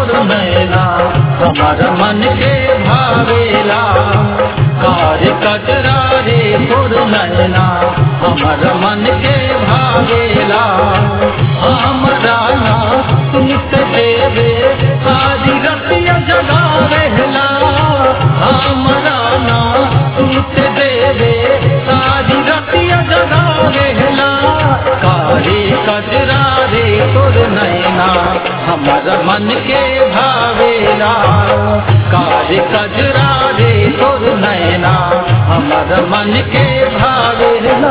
तोर नैना हमर मन के भावेला कार्य कचरा रे तोर नैना हमर मन के भावेला हमरा ना सुनत देवे सारी रतिया जगावेला हमरा ना सुनत देवे सारी रतिया जगावेला कारे कजरा रे तोर नैना हमर मन के भावेला कारे कजरा रे तोर नैना हमर मन के भावेला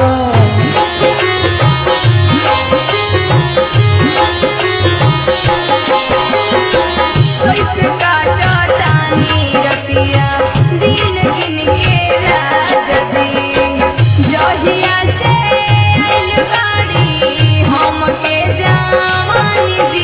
कैसे काटा तानी रतिया दिन गिन के राजती जहिया से आइल बाड़ी हमके जावानी दी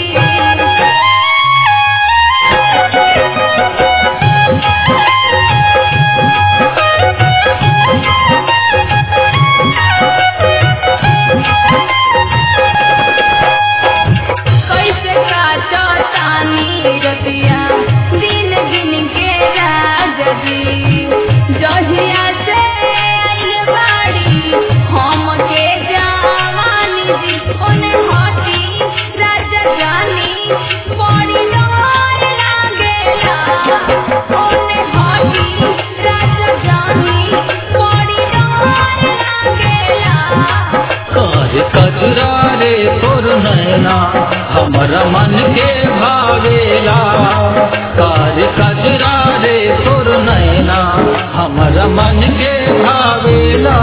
कैसे काटा तानी रतिया दिन गिन के राजती जहिया से आइल बाड़ी हमके जावानी दी ओने हटी राजा जानी बड़ी डर लागेला ओने हटी राजा जानी बड़ी डर लागेला काहे कजरा रे तोर नैना हमर मन के भावेला काहे कजरा रे तोर नैना हमर मन के भावेला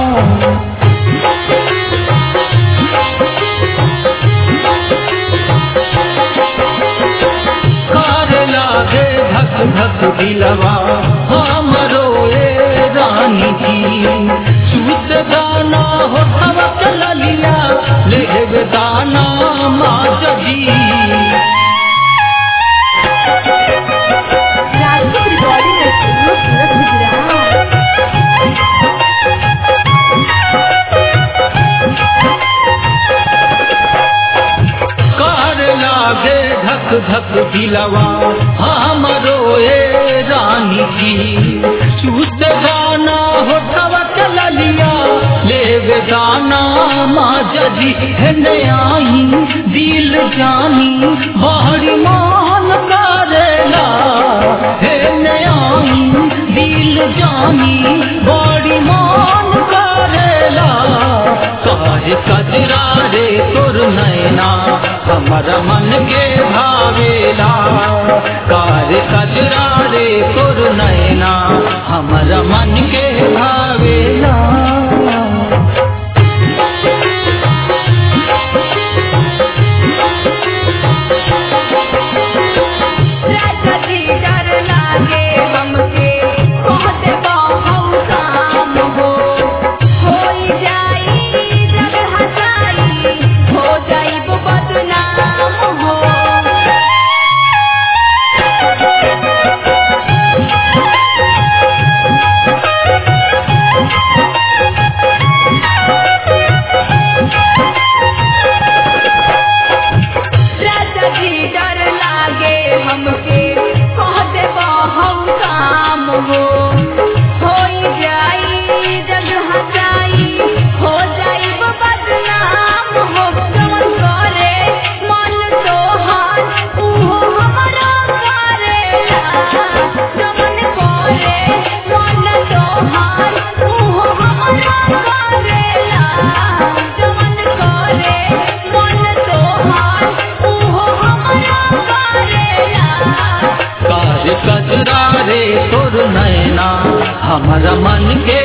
कार लागे धक धक दिलवा हमरो ए रानी जी सूत दाना हो हव चल लिया ले दाना माज जी राजपूत रिकॉर्डिंग स्टूडियो सूरत गुजरात कार लागे धक धक दिलवा हमरो ए रानी जी सूत दाना हो हव चल लिया ले दाना माज जी हेने आई दिल जानी बाहरी मान करेला हेने आई दिल जानी बड़ी मान करेला काहे कजरा रे तोर नैना हमर मन के भावेला काहे कजरा रे तोर नैना हमर मन के भावेला राजा जी डर लागे हमके कहते बहु काम हो होई जाई जग हसाई हो जाई बदनाम हो राजा जी डर लागे हमके कहते बहु काम हो होई जाई जग हसाई हो जाई बदनाम हो जवन करे मन तोहार उहो हमरा करेला जवन करे मन तोहार उहो हमरा करेला जवन करे मन तोहार उहो हमरा करेला काहे कजरा रे तोर नैना हमर मन के